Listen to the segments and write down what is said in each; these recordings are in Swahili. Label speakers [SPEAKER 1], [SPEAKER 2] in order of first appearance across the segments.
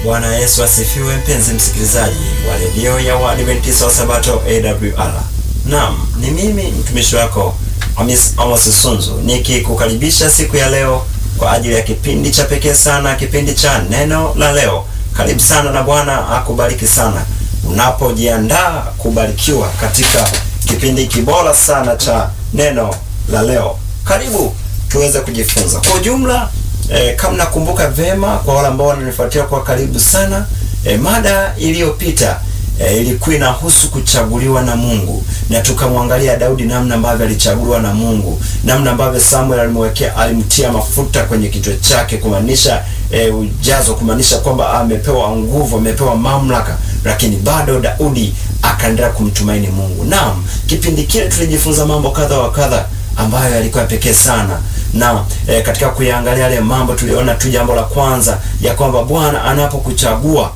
[SPEAKER 1] Bwana Yesu asifiwe, mpenzi msikilizaji wa redio ya Waadventista wa Sabato AWR. Naam, ni mimi mtumishi wako Amos, Amos Sunzu nikikukaribisha siku ya leo kwa ajili ya kipindi cha pekee sana, kipindi cha neno la leo. Karibu sana na Bwana akubariki sana unapojiandaa kubarikiwa katika kipindi kibora sana cha neno la leo. Karibu tuweze kujifunza kwa ujumla. E, kama nakumbuka vema, kwa wale ambao wananifuatia kwa karibu sana, e, mada iliyopita e, ilikuwa inahusu kuchaguliwa na Mungu, na tukamwangalia Daudi namna ambavyo alichaguliwa na Mungu, namna ambavyo Samuel alimwekea alimtia mafuta kwenye kichwa chake, kumaanisha e, ujazo, kumaanisha kwamba amepewa nguvu, amepewa mamlaka, lakini bado Daudi akaendelea kumtumaini Mungu. Naam, kipindi kile tulijifunza mambo kadha wa kadha ambayo yalikuwa pekee sana na e, katika kuyaangalia yale mambo tuliona tu, jambo la kwanza ya kwamba Bwana anapokuchagua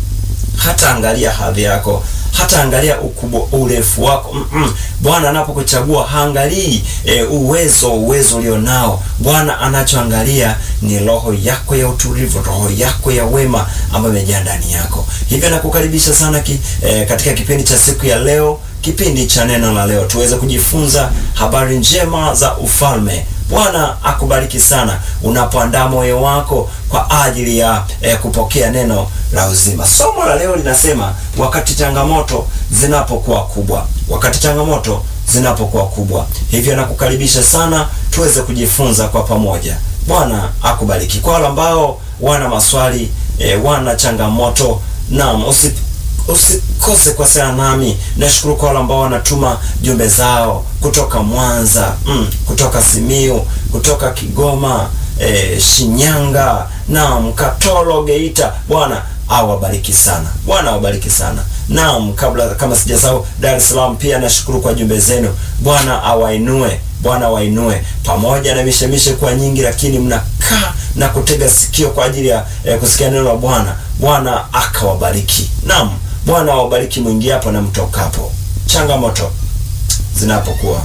[SPEAKER 1] hata angalia hadhi yako, hata angalia ukubwa, urefu wako mm -mm. Bwana anapokuchagua haangalii e, uwezo uwezo ulionao. Bwana anachoangalia ni roho yako ya utulivu, roho yako ya wema ambayo imejaa ndani yako. Hivyo nakukaribisha sana ki, e, katika kipindi cha siku ya leo, kipindi cha neno la leo, tuweze kujifunza habari njema za ufalme. Bwana akubariki sana unapoandaa moyo wako kwa ajili ya eh, kupokea neno la uzima. Somo la leo linasema wakati changamoto zinapokuwa kubwa, wakati changamoto zinapokuwa kubwa. Hivyo nakukaribisha sana tuweze kujifunza kwa pamoja. Bwana akubariki. Kwa wale ambao wana maswali eh, wana changamoto, naam, usi usikose kuwasiliana nami. Nashukuru kwa wale ambao wanatuma jumbe zao kutoka Mwanza, mm, kutoka Simiu, kutoka Kigoma, e, Shinyanga naam, Katoro, Geita. Bwana awabariki sana, Bwana awabariki sana. Naam, kabla kama sijasahau Dar es Salaam pia nashukuru kwa jumbe zenu. Bwana awainue, Bwana awainue, pamoja na mishemishe kwa nyingi, lakini mnakaa na kutega sikio kwa ajili ya eh, kusikia neno la Bwana. Bwana akawabariki. Naam, Bwana awabariki mwingiapo na mtokapo. Changamoto zinapokuwa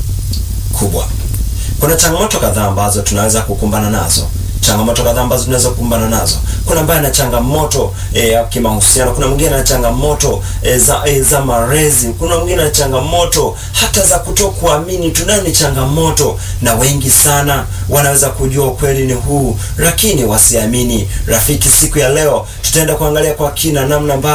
[SPEAKER 1] kubwa, kuna changamoto kadhaa ambazo tunaweza kukumbana nazo changamoto kadhaa ambazo tunaweza kukumbana nazo. Kuna ambaye ana changamoto e, ya kimahusiano. Kuna mwingine ana changamoto e, za e, za malezi. Kuna mwingine ana changamoto hata za kutokuamini. Tunayo ni changamoto, na wengi sana wanaweza kujua ukweli ni huu, lakini wasiamini. Rafiki, siku ya leo tutaenda kuangalia kwa kina namna